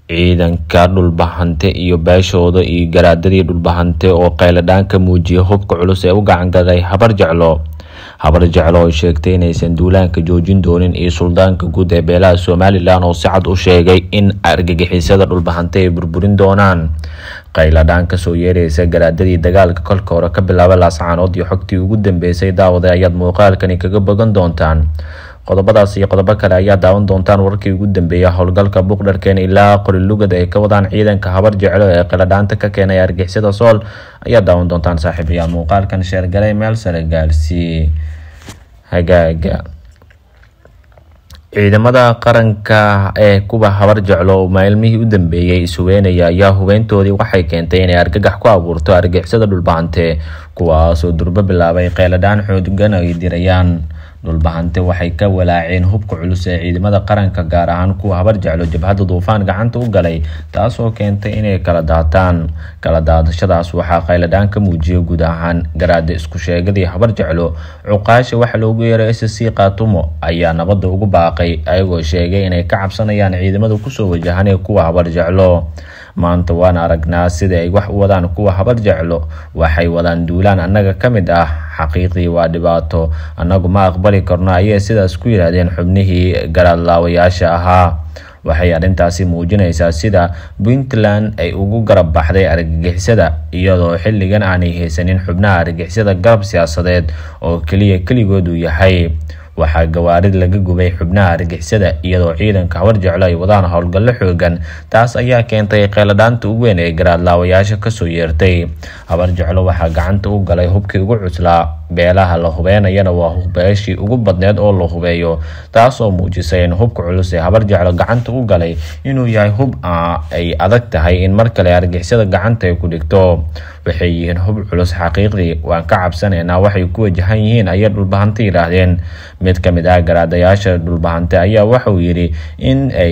ciidanka dhulbahante iyo beeshooda iyo garaadadii dhulbahante oo qayladhaan ka muujiyay hubka culus ee u gacangalay habar jeclo habar jeclo oo sheegtay inaysan duulaanka joojin doonin iyo suldaanka guud ee beelaha somalilan oo si cad u sheegay in argagixisada dhulbahante ay burburin doonaan qayladhaan kasoo yeeraysa garaadadii dagaalka kolka hore ka bilaaba laascaanood iyo xogtii ugu dambeysay daawada ayaad muuqaalkani kaga bogan doontaan qodobadaas iyo qodobo kale ayaa daawan doontaan wararkii ugu dambeeya howlgalka buuqdharkeen ilaa qorilugad ay ka wadaan ciidanka habar jeclo ee qayladhaanta ka keenay argixisada sool ayaa daawan doontaan saaxiibayaal muuqaalkan sheergalay meel sare gaarsii hagaaga ciidamada qaranka ee kuwa habar jeclo oo maalmihii u dambeeyey ishubeynaya ayaa hubeyntoodii waxay keentay inay argagax ku abuurto argixisada dhulbahante kuwaasoo durbo bilaabay qayladhaan xoodgan ay dirayaan dhulbahante waxay ka walaaceen hubka culus ee ciidamada qaranka gaar ahaan kuwa habar jeclo jabhadda duufaan gacanta u galay taasoo keentay inay kala daataan kala daadashadaas waxaa qayladhaan ka muujiyay guud ahaan garaada isku sheegadii habar jeclo cuqaasha waxa loogu yeeray s c kaatumo ayaa nabadda ugu baaqay ayagoo sheegay inay ka cabsanayaan ciidamada kusoo wajahan ee kuwa habar jeclo maanta waan aragnaa sida ay wax u wadaan kuwa habar jeclo waxay wadaan duulaan annaga ka mid ah xaqiiqdii waa dhibaato annagu ma aqbali karno ayay sidaas ku yidhaahdeen xubnihii garaadlaawayaasha ahaa waxay arrintaasi muujinaysaa sida puntland ay ugu garab baxday argagixisada iyadoo xilligan aanay haysanin xubnaha argagixisada garab siyaasadeed oo keliya keligood uu yahay waxaa gawaarid laga gubay xubnaha argixisada iyadoo ciidanka habar jeclo ay wadaan howlgallo xoogan taas ayaa keentay qayladhaanta ugu weyn ee garaadlaawayaasha kasoo yeertay habar jeclo waxaa gacanta u galay hubkii ugu cuslaa beelaha la hubeynayana waa beeshii ugu badneed oo la hubeeyo taasoo muujisay in hubka culus ee habar jeclo gacanta u galay inuu yahay hub ay adag tahay in mar kale argixisada gacanta ay ku dhigto waxay yihiin hub culus xaqiiqdii waan ka cabsanaynaa waxay ku wajahan yihiin ayay dhulbahante yidhaahdeen mid ka mid ah garaadayaasha dhulbahante ayaa waxauu yidhi in ay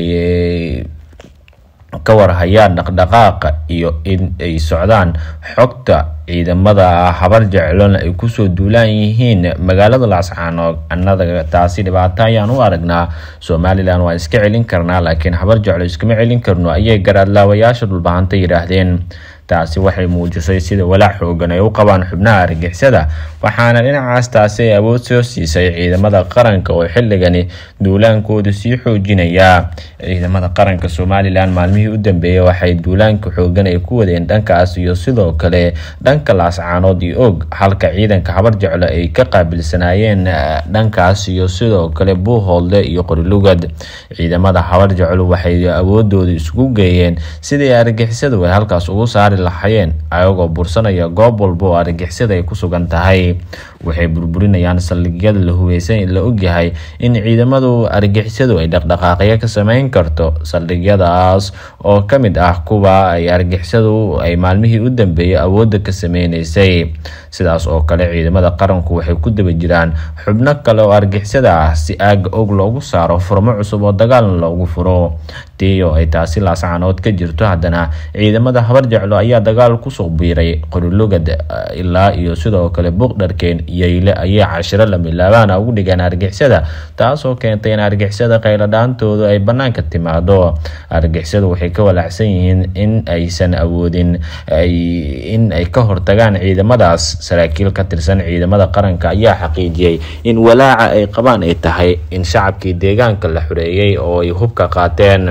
ka warhayaan dhaqdhaqaaqa iyo in ay socdaan xogta ciidamada habar jeclona ay kusoo duulaan yihiin magaalada laascaanood annaga taasi dhibaato ayaan u aragnaa somalilan waan iska celin karnaa laakiin habar jeclo iskama celin karno ayay garaadlaawayaasha dhulbahanta yidhaahdeen taasi waxay muujisay sida walaac xoogan ay u qabaan xubnaha argixisada waxaana dhinacaas taasi ay awood soo siisay ciidamada qaranka oo xilligani duulaankooda sii xoojinaya ciidamada qaranka somalilan maalmihii u dambeeyey waxay duulaanka xoogan ay ku wadeen dhankaas iyo sidoo kale dhanka laascaanood iyo og halka ciidanka habar jeclo ay ka qaabilsanaayeen dhankaas iyo sidoo kale buuhoolde iyo qorilugad ciidamada habar jeclo waxay awoodooda isugu geeyeen sidii argixisadu ay halkaas ugu saari lahayeen ayagoo bursanaya goob walba oo argixisada ay ku sugan tahay waxay burburinayaan saldhigyada la hubeysan la ogyahay in ciidamadu argixisadu ay dhaqdhaqaaqyo ka sameyn karto saldhigyadaas oo ka mid ah kuwa ay argixisadu ay maalmihii u dambeeyay awoodda ka sameyneysay sidaas oo kale ciidamada qaranku waxay ku daba jiraan xubno kale oo argixisada ah si aaga og loogu saaro furmo cusub oo dagaalna loogu furo tiyo ay taasi laascaanood ka jirto haddana ciidamada habar jeclo ayaa dagaal kusoo biiray qorilugad ilaa iyo sidoo kale buuqdharkeen yeyle ayay cashiro lamilaabaana ugu dhigeen argixisada taasoo keentay in argixisada qayladhaantooda ay banaanka timaado argixisadu waxay ka walaacsan yihiin in aysan awoodin in ay ka hortagaan ciidamadaas saraakiil ka tirsan ciidamada qaranka ayaa xaqiijiyey in walaaca ay qabaan ay tahay in shacabkii deegaanka la xoreeyey oo ay hubka qaateen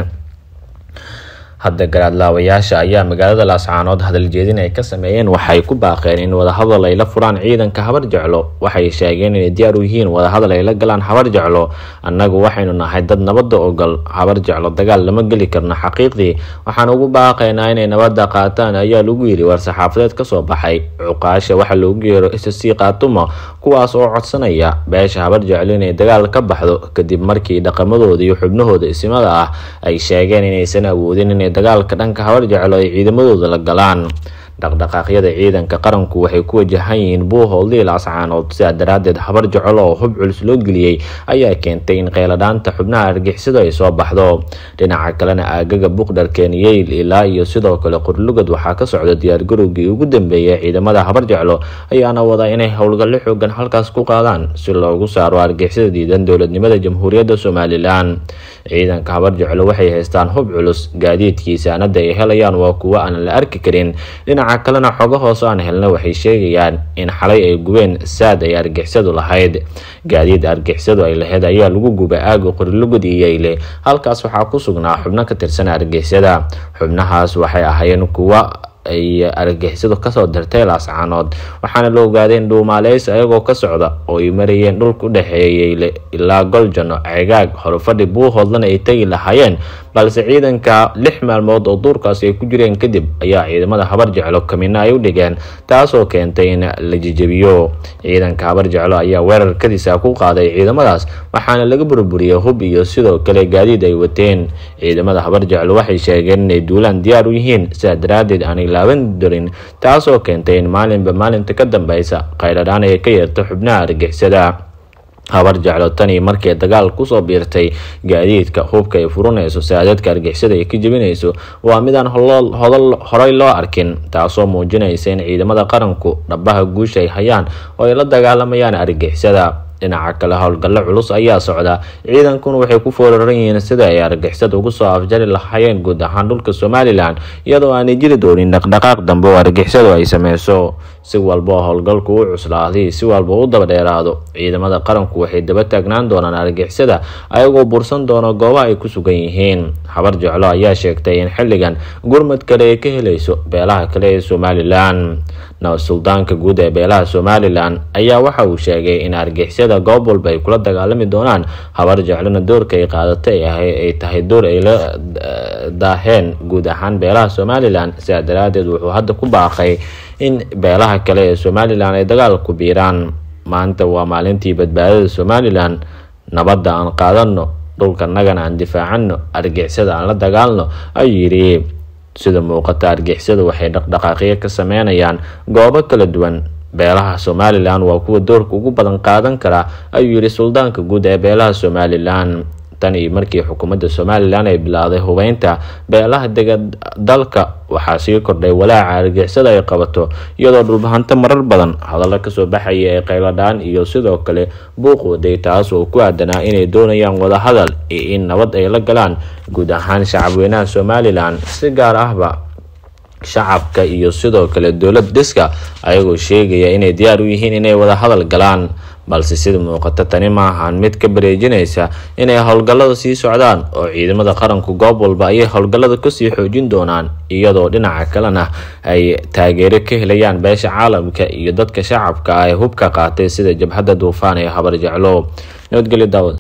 hadda garaadlaawayaasha ayaa magaalada laascaanood hadaljeedin ay ka sameeyeen waxay ku baaqeen in wadahadal ay la furaan ciidanka habar jeclo waxay sheegeen inay diyaar u yihiin wadahadal ay la galaan habar jeclo annagu waxaynu nahay dad nabadda ogol habar jeclo dagaal lama geli karno xaqiiqdii waxaan ugu baaqaynaa inay nabadda qaataan ayaa lagu yidhi war-saxaafadeed kasoo baxay cuqaasha waxa loogu yeero s c kaatumo kuwaas oo codsanaya beesha habar jeclo inay dagaal ka baxdo kadib markii dhaqamadooda iyo xubnahooda isimada ah ay sheegeen inaysan awoodin inay dagaalka dhanka habar jeclo ay ciidamadooda la galaan dhaqdhaqaaqyada ciidanka qaranku waxay ku wajahan yihiin buuhoodlii laascaanood sidaa daraadeed habar jecel oo hub culus loo geliyey ayaa keentay in qeyladhaanta xubnaha argixisadu ay soo baxdo dhinaca kalena aagaga buqdharkeen yeyl ilaa iyo sidoo kale qorlugad waxaa ka socda diyaargarowgii ugu dambeeyay ciidamada habar jeclo ayaana wada inay howlgallo xoogan halkaas ku qaadaan si loogu saaro argixisada diidan dowladnimada jamhuuriyadda somalilan ciidanka habar jeclo waxay haystaan hub culus gaadiidkii saanada ay helayaan waa kuwo aan la arki karin dhinaca kalena xogo hoose aan helna waxay sheegayaan in xalay ay gubeen saad ay argixisadu lahayd gaadiid argixisadu ay lahayd ayaa lagu gubay aaga qorilugud iyo yeyle halkaas waxaa ku sugnaa xubno ka tirsan argixisada xubnahaas waxay ahaayeen kuwo ay argixisadu kasoo dirtay laascaanood waxaana la ogaaday in dhuumaaleys ayagoo ka socda oo ay marayeen dhulka u dhexeeya yeyle ilaa goljano cegaag horufadhi buuhoodlana ay tegi lahaayeen balse ciidanka lix maalmood oo duurkaasi ay ku jireen kadib ayaa ciidamada habar jeclo kamina ay u dhigeen taasoo keentay in la jijabiyo ciidanka habar jeclo ayaa weerarkadiisa ku qaaday ciidamadaas waxaana laga burburiyey hub iyo sidoo kale gaadiid ay wateen ciidamada habar jeclo waxay sheegeen inay duulaan diyaar u yihiin sidaa daraadeed aanay laaban darin taasoo keentay in maalinba maalinta ka dambeysa qayladhaan ay ka yeerto xubnaha argixisada habar jeclo tanii markii dagaal kusoo biirtay gaadiidka hubka ay furanayso saadadka argixisada ay ka jebinayso waa midaan horey loo arkin taasoo muujinaysa in ciidamada qaranku dhabaha guusha ay hayaan oo ay la dagaalamayaan argixisada dhinaca kale howlgallo culus ayaa socda ciidankuna waxay ku foolaran yihiin sida ay argixisada ugu soo afjari lahaayeen guud ahaan dhulka somalilan iyadoo aanay jiri doonin dhaqdhaqaaq dambe oo argixisadu ay sameyso si walba oo howlgalku u cuslaaday si walba u daba dheeraado ciidamada qaranku waxay daba taagnaan doonaan argixisada ayagoo bursan doona goobaha ay ku sugan yihiin habar jeclo ayaa sheegtay in xilligan gurmad kale ay ka helayso beelaha kale ee somalilan suldaanka guud ee beelaha somalilan ayaa waxa uu sheegay in argixisada goob walba ay kula dagaalami doonaan habar jeclona doorka ay qaadatay ay tahay door ay la daaheen guud ahaan beelaha somalilan sidaa daraadeed wuxuu hadda ku baaqay in beelaha kale ee somalilan ay dagaal ku biiraan maanta waa maalintii badbaadada somalilan nabadda aan qaadano dhulkanagana aan difaacano argixisada aan la dagaalno ayuu yidhi sida muuqata argixisada waxay dhaqdhaqaaqyo ka sameynayaan goobo kala duwan beelaha somalilan waa kuwa doorka ugu badan qaadan kara ayuu yidhi suldaanka guud ee beelaha somalilan tan iyo markii xukuumadda somalilan ay bilowday hubeynta beelaha dega dalka waxaa sii kordhay walaaca argixisada ay qabato iyadoo dhulbahanto marar badan hadallo kasoo baxaya ee qayladhaan iyo sidoo kale buuq waday taas oo ku aadanaa inay doonayaan wadahadal iyo in nabad ay la galaan guud ahaan shacabweynaha somalilan si gaar ahba shacabka iyo sidoo kale dowlad dhiska ayagoo sheegaya inay diyaar u yihiin inay wada hadal galaan balse sida muuqata tani ma ahaan mid ka bareejinaysa inay howlgallada sii socdaan oo ciidamada qaranku goob walba ayay howlgallada kasii xoojin doonaan iyadoo dhinaca kalena ay taageero ka helayaan beesha caalamka iyo dadka shacabka ah ee hubka qaatay sida jabhadda duufaan ee habar jeclo nabadgelyo daawad